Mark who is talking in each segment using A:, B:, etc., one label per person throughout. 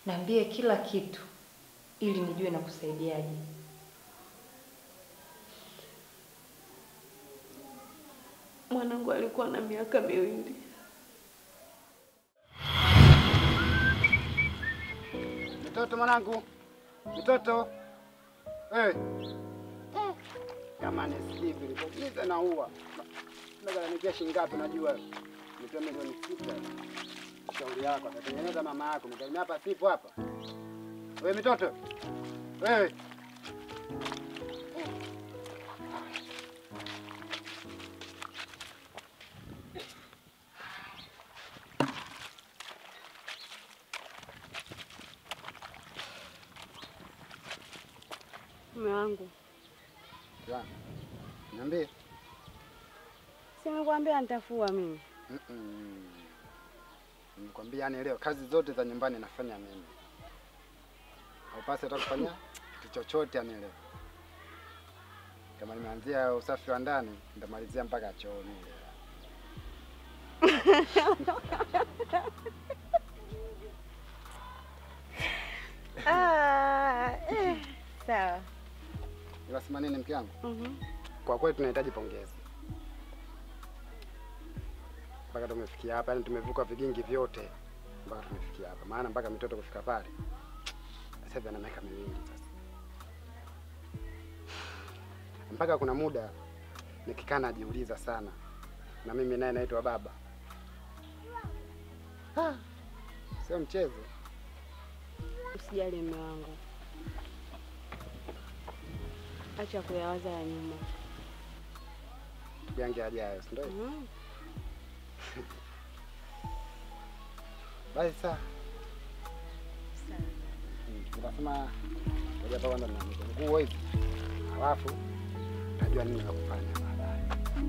A: Niambie kila kitu ili nijue na kusaidiaje.
B: Mwanangu alikuwa na miaka miwili.
C: Mtoto mwanangu, mtoto hey. Jamani, sikivi nikuulize na uwa nagalamikia shilingi ngapi? Najua nitoa milioni sita. Shauri yako atatengeneza mama yako, mimi hapa sipo hapa. Wewe mtoto wewe,
B: Mume wangu,
C: Bwana, niambie.
B: si nimekuambia nitafua mimi.
C: Mm-mm. Nimekwambia yani leo kazi zote za nyumbani nafanya mimi. Haupasi hata kufanya kitu chochote yani leo. Kama nimeanzia usafi wa ndani, nitamalizia mpaka chooni.
B: Ah, eh, sawa.
C: Unasema nini mke wangu?
B: Mhm.
C: Kwa kweli tunahitaji pongezi. Mpaka tumefikia hapa, yani tumevuka vigingi vyote mpaka tumefikia hapa. Maana mpaka mitoto kufika pale. Sasa hivi ana miaka miwili sasa. Mpaka kuna muda nikikaa najiuliza sana. Na mimi naye naitwa baba. Ah, Sio mchezo.
B: Usijali mume wangu, acha kuyawaza ya nyuma.
C: Tugange ajayo, si ndio?
B: Mhm.
C: Basi saa
B: Sawa.
C: Nikasema ngoja hapa kwanza na nguo hizi, halafu najua nini la kufanya baadaye.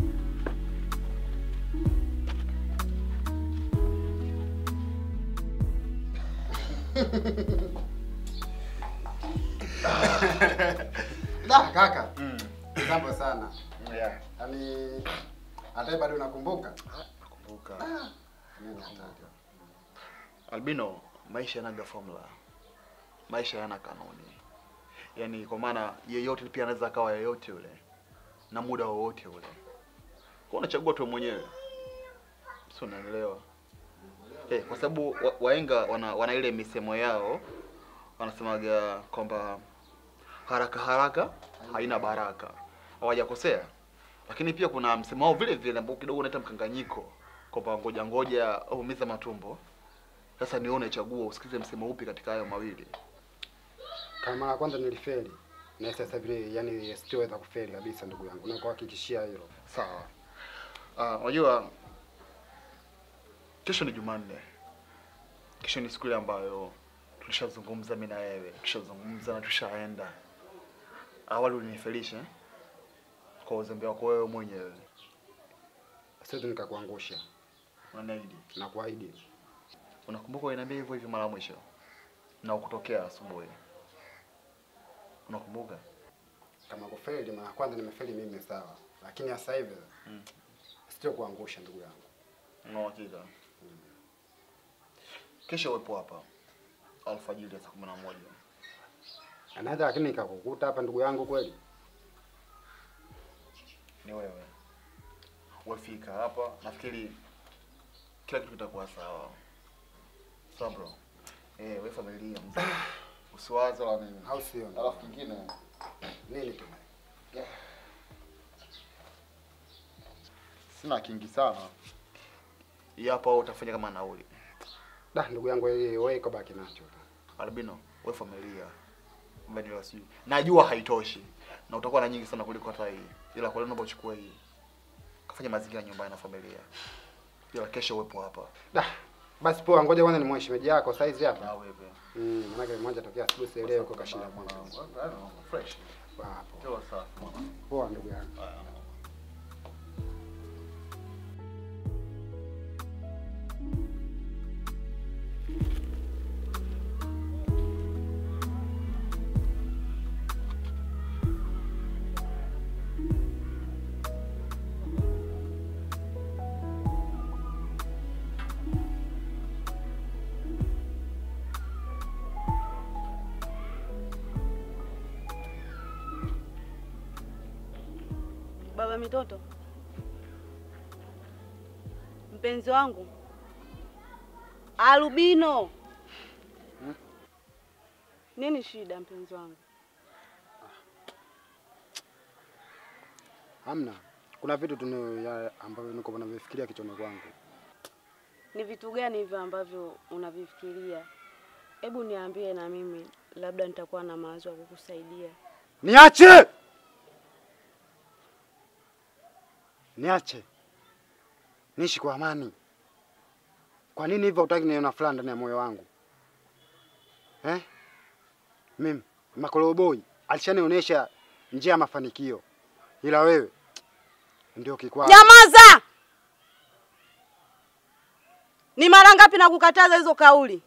C: Da kaka, jambo sana.
D: Yeah.
C: Yaani hata bado unakumbuka?
D: Nakumbuka.
C: Mimi nakumbuka.
D: Albino, maisha yanaga formula. Maisha yana kanuni. Yaani kwa maana yeyote pia anaweza akawa yeyote yule na muda wowote ule. Kwa unachagua tu mwenyewe. Sio unaelewa? Eh, kwa sababu wa- wahenga wana, wana ile misemo yao wanasemaga kwamba haraka haraka haina baraka. Hawajakosea. Lakini pia kuna msemo wao vile vile ambao kidogo unaita mkanganyiko kwamba ngoja ngoja umiza matumbo. Sasa nione chagua usikize msemo upi katika hayo mawili.
C: Kama mara ya kwanza nilifeli na sasa vile yani sitoweza kufeli kabisa ndugu yangu. Nakuhakikishia hilo.
D: Sawa. Ah, unajua kesho ni Jumanne. Kesho ni siku ile ambayo tulishazungumza mimi na wewe, tushazungumza na tushaenda. Awali ulinifelisha eh? kwa uzembe wako wewe mwenyewe.
C: Siwezi nikakuangusha.
D: Unaniahidi?
C: Nakuahidi.
D: Unakumbuka uliniambia hivyo hivyo mara ya mwisho? Na ukutokea asubuhi. Unakumbuka?
C: Kama kufeli mara ya kwanza nimefeli mimi sawa. Lakini sasa hivi
D: Mm.
C: sio kuangusha ndugu yangu.
D: Una uhakika? Kesho uwepo hapa alfajiri ya saa kumi na moja.
C: Anaweza lakini nikakukuta hapa ndugu yangu kweli.
D: Ni wewe. Wafika hapa, nafikiri kila kitu kitakuwa sawa. Sawa bro. Eh, wewe familia mzee. Usiwaze wala nini.
C: Au sio?
D: Alafu kingine
C: Nini tena?
D: sina kingi sana. Hii hapa wewe utafanya kama nauli.
C: Da ndugu yangu wewe wewe iko baki nacho.
D: Albino, wewe familia. Vanilla sijui. Najua haitoshi. Na utakuwa na nyingi sana kuliko hata hii. Ila kwa leo naomba uchukue hii. Kafanya mazingira nyumbani na familia. Ila kesho uwepo hapa.
C: Da basi poa, ngoja kwanza ni shemeji yako saizi
D: Na
C: hapa.
D: wewe.
C: Mm, maana mmoja tokea asubuhi si leo kwa kashinda kwanza.
D: Fresh.
C: Hapo.
D: Toa safi mwana.
C: Poa ndugu yangu.
D: Haya.
E: baba mitoto, mpenzi wangu Albino. Nini shida mpenzi wangu?
C: Hamna, kuna vitu tu ni- ya- ambavyo niko navifikiria kichwani kwangu.
E: Ni vitu gani hivyo ambavyo unavifikiria? Hebu niambie na mimi, labda nitakuwa na mawazo ya kukusaidia.
C: Niache, niache niishi kwa amani. Kwa nini hivyo hutaki niona fulani ndani ya moyo wangu eh? Mimi Makoroboi alishanionyesha njia ya mafanikio, ila wewe ndio kikwazo.
E: Nyamaza! Ni mara ngapi na kukataza hizo kauli?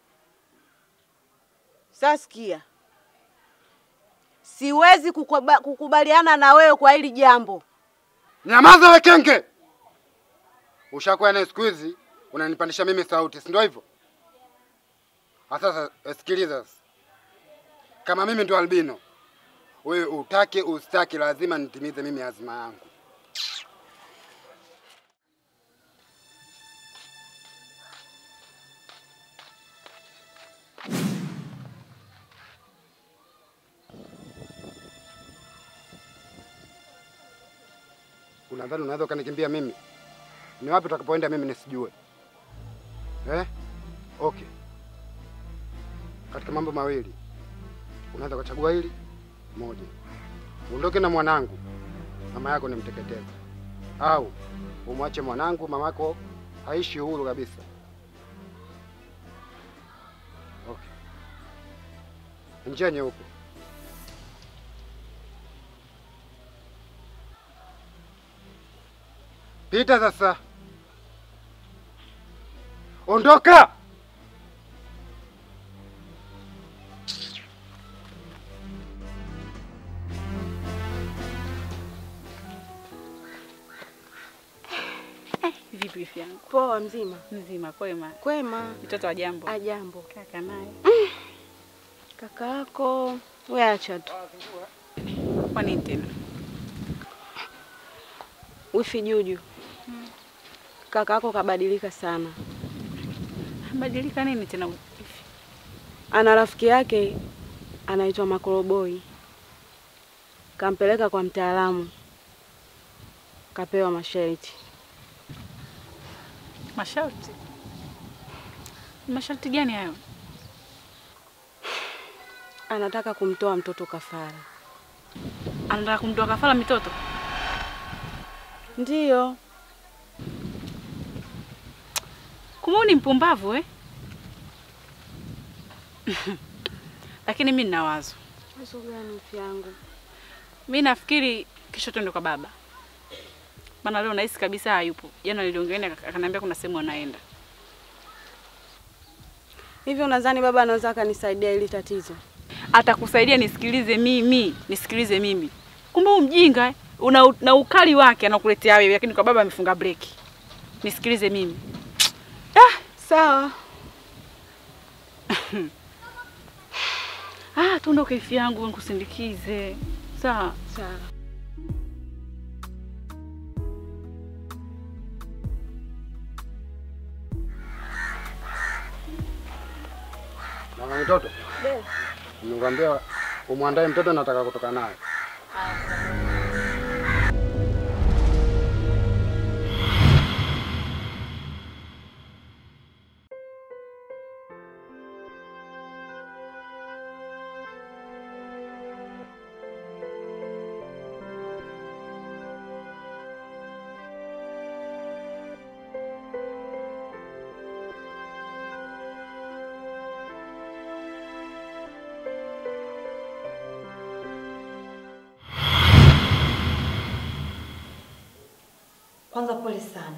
E: Sasa sikia, siwezi kukuba, kukubaliana na wewe kwa hili jambo.
C: Nyamaza we kenge! Ushakuwa naye siku hizi unanipandisha mimi sauti, si ndio hivyo? Ah, Sasa eh, sikiliza sasa. Kama mimi ndio albino, wewe utake usitaki, lazima nitimize mimi azima yangu. Unadhani unaweza ukanikimbia mimi? Ni wapi utakapoenda mimi nisijue? Eh? Okay. Katika mambo mawili unaweza ukachagua hili moja, uondoke na mwanangu, mama yako nimteketeze, au umwache mwanangu, mamako aishi huru kabisa. Okay. Njia nyeupe. Pita sasa. Ondoka.
F: Vipi wifi yangu?
E: Poa, mzima
F: Mzima kwema.
E: kwema?
F: Mtoto wa jambo.
E: Ajambo.
F: Kaka naye.
E: Kaka yako we acha tu.
F: Kwa nini tena?
E: Wifi Juju, kaka yako kabadilika sana.
F: Badilika nini tena wifi?
E: Ana rafiki yake anaitwa Makoroboi, kampeleka kwa mtaalamu, kapewa masharti.
F: Masharti. Masharti gani hayo?
E: Anataka kumtoa mtoto kafara.
F: Anataka kumtoa kafara mitoto?
E: Ndiyo,
F: Kumbe wewe ni mpumbavu eh? Lakini mimi nina wazo.
E: wazo gani wifi yangu?
F: Mimi nafikiri kesho twende kwa baba. Maana leo nahisi kabisa hayupo. Jana niliongea naye akaniambia kuna sehemu anaenda.
E: Hivyo nadhani baba anaweza akanisaidia hili tatizo?
F: Atakusaidia nisikilize mimi, nisikilize mimi. Kumbe huyu mjinga eh, una na ukali wake anakuletea wewe, lakini kwa baba amefunga breki. Nisikilize mimi.
E: Sawa.
F: Ah, tuondoke ifi yangu nikusindikize. Sawa.
E: Sawa.
C: Mama mtoto, nimekwambia umwandae mtoto, nataka kutoka naye.
A: Kwanza pole sana,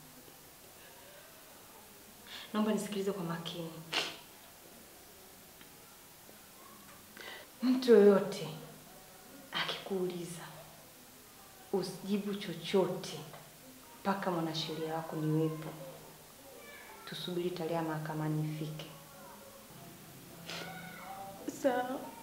A: naomba nisikilize kwa makini. Mtu yoyote akikuuliza usijibu chochote mpaka mwanasheria wako niwepo. Tusubiri tarehe ya mahakamani ifike.
B: Sawa.